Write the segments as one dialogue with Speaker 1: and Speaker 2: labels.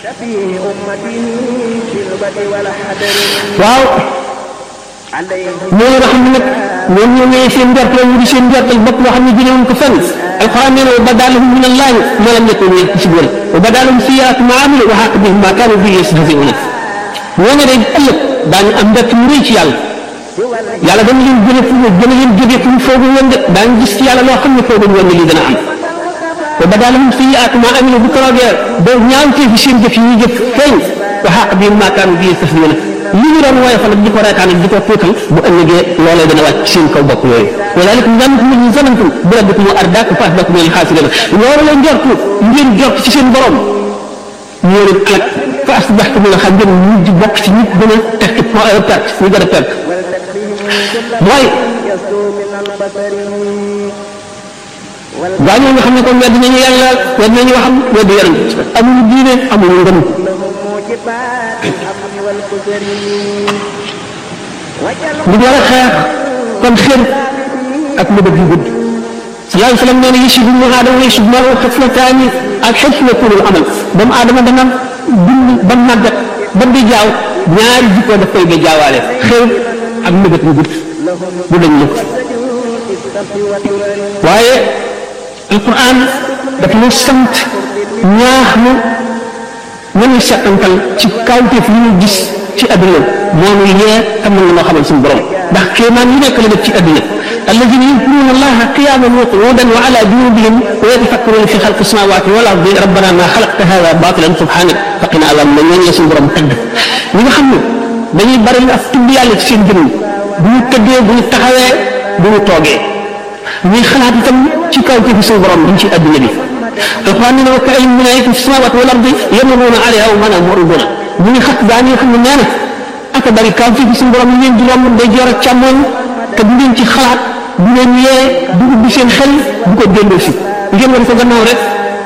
Speaker 1: waaw ñooñu nga xam ne nag ñoom ñoo ñëwee seen njort la ñu di seen njortal bopp loo xam ne jëlee wuñ ko fenn alquran nee na wa badalahum min allahi ma lam yakun yaksibun wa badalahum sayyi'atu ma amilu wa haqa bihim ma kanu bihi yastahzi'un ñooñu day ëllëg daañu am mbett mu rëy ci yàlla yàlla dana leen jële fu mu gën a leen jógee fu mu foogu woon de daañu gis ci yàlla loo xam ne foogu woon ne lii dana am wa badalahum sayyi'atu ma amilu bu keroogee ba ñaawtee fi seen jëf yi ñuy jëf feeñ wa haqa bihim ma kanu bihi yastahzi'un li ñu doon woyofal ak di ko reetaan ak di ko tuutal bu ëllëgee loolee dana wàcc ci seen kaw bopp yooyu walaalikum zannukum allazii zanantum bi rabbikum ardaakum fa asbaxtum minal xaasiriin loolu la njortu ngeen jort ci seen borom ñoo leen alak fa asbaxtum minal xaasiriin mujj bokk ci nit gën a tekki perte ñu gën a perte mooy gaa ñoo nga xam ne kon wedd nañu yàlla wedd nañu waxam wedd yonent amuñu diine amuñu ngëm li war a xeex kon xër ak mëbët yu gudd sallallahu alayhi wa sallam nee na yusuf ibnu aadama yusuf maa xiflataani ak xiflatul amal doomu aadama dana dund ba màggat ba di jaaw ñaari jikko daf koy ba jaawaale xër ak mëbët yu gudd bu dañ lëkk waaye alquran daf ñu sant ñaax nu nañu settantal ci kawteef yi ñu gis ci àdduna moom yee xam na loo xamal suñu borom ndax kéemaan yi nekk la def ci àdduna alladina yadkuruna allaha qiyaman wa qu'udan wa ala junubihim wa yatafakkaruna fi xalqi samawati wal ardi rabbana ma xalaqta hada batilan subhanak faqina azab na ñooñu la suñu borom tagg ñi nga xam ne dañuy bari ak tudd yàlla ci seen jëmm bu ñu tëddee bu ñu taxawee bu ñu toogee ñuy xalaat itam ci kawteefu suñu borom bi ci àdduna bi alquran nee na wa ka'ayyin min ayatin fi samawati wal ardi yamurruna alayha wa hum mu'ridun ñu ngi xat gaa ñi nga xam ne nee na aka bari kaw fii suñu borom yi ngeen di romb day joor ak càmmoñ te du ngeen ci xalaat du leen yee du ubbi seen xel bu ko déndoo si ngeen war ko gannaaw rek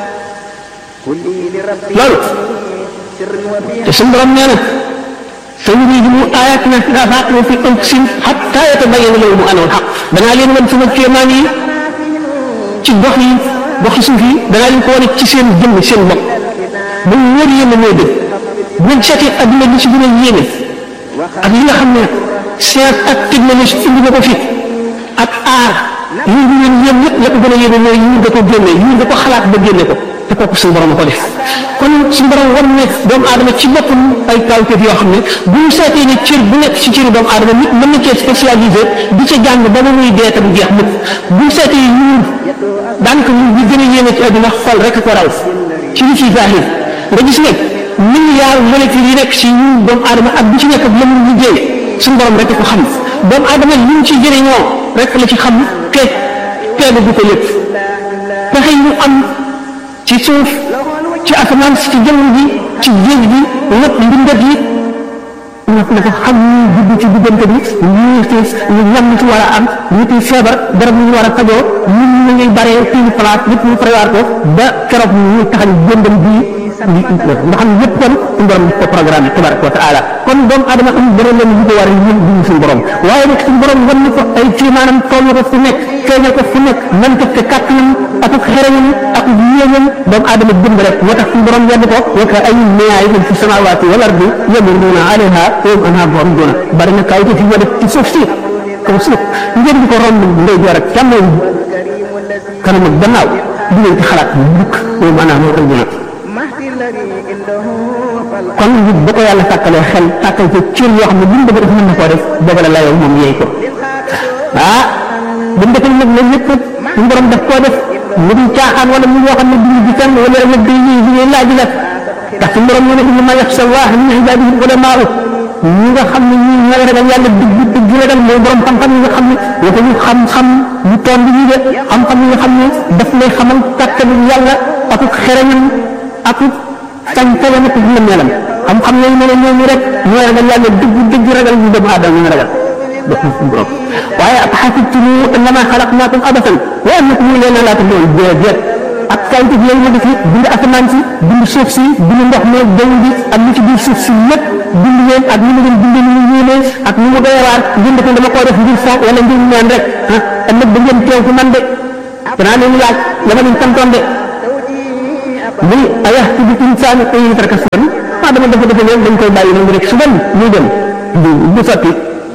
Speaker 1: loolu te suñu borom nee na سنريهم آياتنا في الآفاق وفي أنفسهم حتى يتبين لهم أنه الحق danaa leen wan sama kéemaan yi ci gox yi goxi suuf yi danaa leen ko wane ci seen jëmm seen bopp ba mu wóor yéen mooy dëgg bu ngeen seetee adduna li ci gën a yéeme ak li nga xam ne science ak technologie indi na ko fi ak aar yi ñu leen yéem yëpp la ko gën a yéeme mooy ñu da ko génne ñu da ko xalaat ba génne ko te kooku suñu borom ko def kon suñu borom war ne doomu aadama ci boppam ay kawteef yoo xam ne bu ñu seetee ne cër bu nekk ci cëri doomu aadama nit mën na cee spécialisé di ca jàng ba ba muy dee te du jeex mukk bu ñu seetee ñun daanaka ñun ñu gën a yéeme ci àdduna xol rek ko raw ci li ci zahir nga gis ne milliard molécule yi nekk ci ñun doomu aadama ak bu ci nekk ak la mu liggéey suñu borom rek ko xam doomu aadama li mu ci jëriñoo rek la ci xam te teelu du ko lépp pexe yi ñu am ci suuf ci asamaan si ci jaww ji ci géej gi lépp mbindat yi na ko xam ñu judd ci diggante bi ñu ci ñu ñam ci war a am ñu ci feebar garab ñu war a fajoo ñun ñu ngi baree fii place lépp ñu prévoir ko ba keroog ñu taxañ jëndam bii nga xam ne yëpp kon suñu borom ko programme tabaraka wa taala kon doomu adama am beneen leen ñu ko war a ñun duñu suñu borom waaye nag suñu borom wan ko ay ci maanaam toll ko fu nekk feeñal ko fu nekk man ko te kàttanam ak ak xereñam ak yéenam doomu adama bind rek moo tax suñu borom yedd ko wa ka ay mayaatin fi samawaati wal ardi yamurruuna alayha wa hum anhaa mu'riduun bari na kaw fi def ci suuf si kaw suuf ngeen di ko romb ndey joor ak càmmoñ kanam ak gannaaw du ngeen ci xalaat mukk wa hum anhaa mu'riduun kon nit ba ko yàlla sàkkalee xel sàkkal ko cër yoo xam ne bu mu bëgg def mën na koo def dogal la yow moom yeey ko ah bu mu defee nag loolu yëpp suñu borom daf koo def mu di caaxaan wala mu yoo xam ne duñu di fenn wala nag day yi di laaj la ndax suñu borom ñu ne innama yaxsha llaha min ibadihi ulamaa ñi nga xam ne ñi ñoo ragal yàlla dëgg dëgg ragal mooy borom xam-xam yi nga xam ne waxuñu xam-xam ñu toon bi ñu de xam-xam yi nga xam ne daf lay xamal kàttanu yàlla ak xereñam ak sañ tege na ko dina melam xam-xam yooyu ne ñooñu rek ñoo ragal yàlla dëgg dëgg ragal ñu doomu aadama ñu ragal def na suñu borom waaye ak xasibtum annama xalaqnaakum abasan wa annakum ilayna laa turja'uun déedéet ak kayit yooyu ma def yëpp bind asamaan si bind suuf si bind ndox mi jaww ji ak li ci biir suuf si lépp bind leen ak ni mu leen bindee ni mu yéenee ak ni mu doyawaar ngeen def dama koo def ngir fo wala ngir ñaan rek ah ëllëg da ngeen teew ci man de danaa leen laaj la ma leen santoon de muy ayahsabu l-insaanu an yutraka sudan maa dama dafa defe ne dañ koy bàyyi noonu rek suban muy dem du du sotti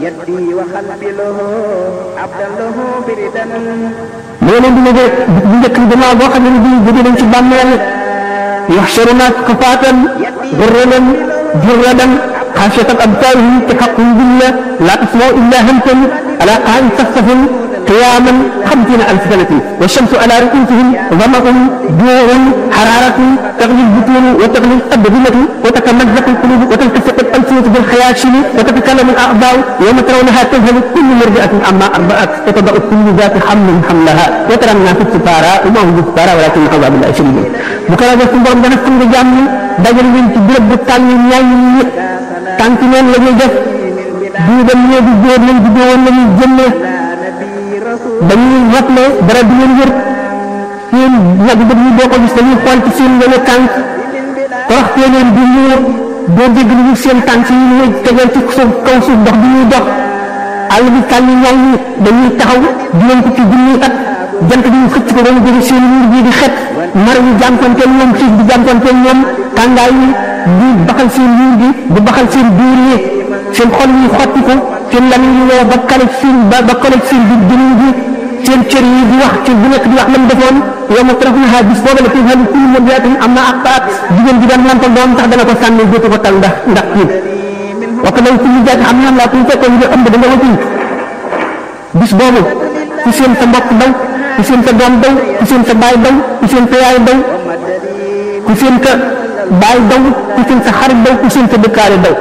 Speaker 1: moo leen di ne de bu njëkk bi damaa boo xam ne bii jóge nañ ci bàmmeel yuhsharuna hufaatan ghurran jurradan xaasiyatan absaarihim tahaqqum billah laa tasma'u illa hamsan ala qa'in safsafin قياما خمسين ألف سنة والشمس على رؤوسهم ظمأ جوع حرارة تغلي البطون وتغلي الأبدلة وتتمزق القلوب وتلتصق الألسنة بالخياشم وتتكلم الأعضاء يوم ترونها تذهل كل مرضعة عما أرضعت وتضع كل ذات حمل حملها وترى الناس السفارى وما هم بالسفارى ولكن عذاب الله شديد بكرة بسم borom dana fam nga jàmm dajal leen ci béréb bu tàng ñaay ñi tànk neen la ñuy def du dem ñee di góor lañ di góor la ñuy jëmmee dañuy watle dara du leen wér seen ñag bët yi doo ko gis dañuy xool ci seen wene tànk toroxtee leen di ñuur doo dégg lu ñu seen tànk yi ñuy tegeel ci suuf kaw suuf dox bi ñuy dox àll bi tànn ñaay ñi dañuy taxaw juróom ko ci junniy at jant bi ñu xëcc ko ba mu jóge seen wuur bii di xet mar ñu jànkonteel ñoom xiif di jànkonteel ñoom tàngaay yi di baxal seen wuur gi di baxal seen biir yi seen xol yi xotti ko seen lan yi woo ba kale seen ba ba kale seen biir jëniñ gi seen cër yi di wax ci bu nekk di wax lam defoon yow ma tarafunaha bis booba la tazhalu kullu murdi'atin amma arda'at jigéen ji daan nampal doom tax dana ko sànni dootu ko tal ndax ndax kii wax daw kullu jaati xam ne am laa kuy fekkoon nga ëmb da nga wati bis boobu ku seen sa mbokk daw ku seen sa doom daw ku seen sa baay daw ku seen sa yaay daw ku seen sa baay daw ku seen sa xarit daw ku seen sa dëkkaale daw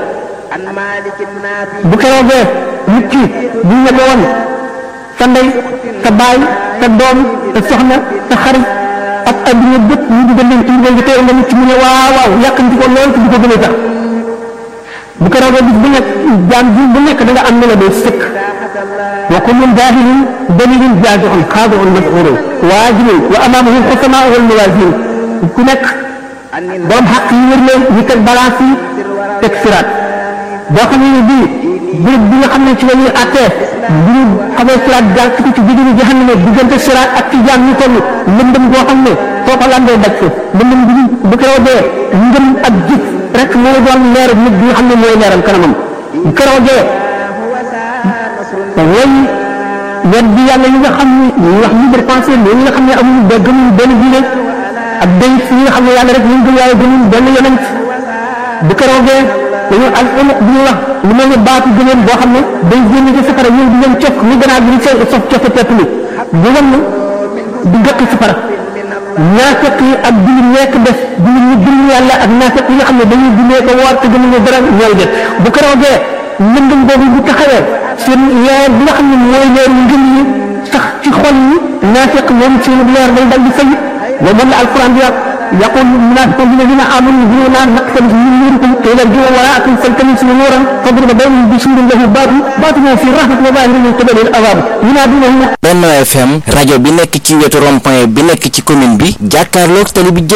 Speaker 1: bu keroogee nit ki bu ñu woon sa ndey sa baay sa doom sa soxna sa xarit ak adduna bépp ñu dugal leen ci ngeen teel nga nit ci mu ne waaw waaw yàqanti ko lool te du ko gën a tax bu keroogee bis bu nekk jaam bi bu nekk da nga am ne la doo sëkk wa kullun jaahilun dalilun jaazihun xaadi'un mas'uulun waajibun wa amaamahu al-xusamaa wal mawaazin ku nekk borom xaq yi wër leen ñu teg balance yi teg siraat boo xam ne bii béréb bi nga xam ne ci la ñuy àttee bu ñu xamee siraat jaar ci ci diggu jahannama diggante siraat ak ci jaam ñu toll lëndëm boo xam ne foo ko landee daj ko lëndëm bi bu keroo dee ngëm ak jib rek mooy doon leer nit bi nga xam ne mooy leeral kanamam bu keroo dee way wet bi yàlla yi nga xam ne ñuy wax libre pensée ñi nga xam ne amuñu ba gëmuñu benn diine ak day ñi nga xam ne yàlla rek ñu gëm yàlla gëmuñu benn yonent bu keroo dee dañu al unuq bi ñuy wax lu mel ne baatu gëneen boo xam ne day génn ci safara ñëw di leen cokk ni gannaaw bi di seen sof cofe pepp ni bu wan di gëkk safara naafeq yi ak jullit nekk def jullit ñi gëm yàlla ak naafeq yi nga xam ne dañuy jullee ko woor te gëmuñu dara ñooy def bu keroogee lëndëm boobu bu taxawee seen leer bi nga xam ne mooy leer yu ngëm yi sax ci xol yi naafeq moom seen leer day dal di fay wa moom la alquran di wax يقول المنافقون الذين امنوا انظرونا نقتبس من نوركم قيل ارجعوا وراءكم فالتمسوا نورا فاضرب بينهم بسور له باب باطنه في الرحمه وظاهره من قبل العذاب ينادونهم
Speaker 2: Benno FM rajo bi nekk ci wetu rond-point bi nekk ci commune bi jàkkaarloog tali bi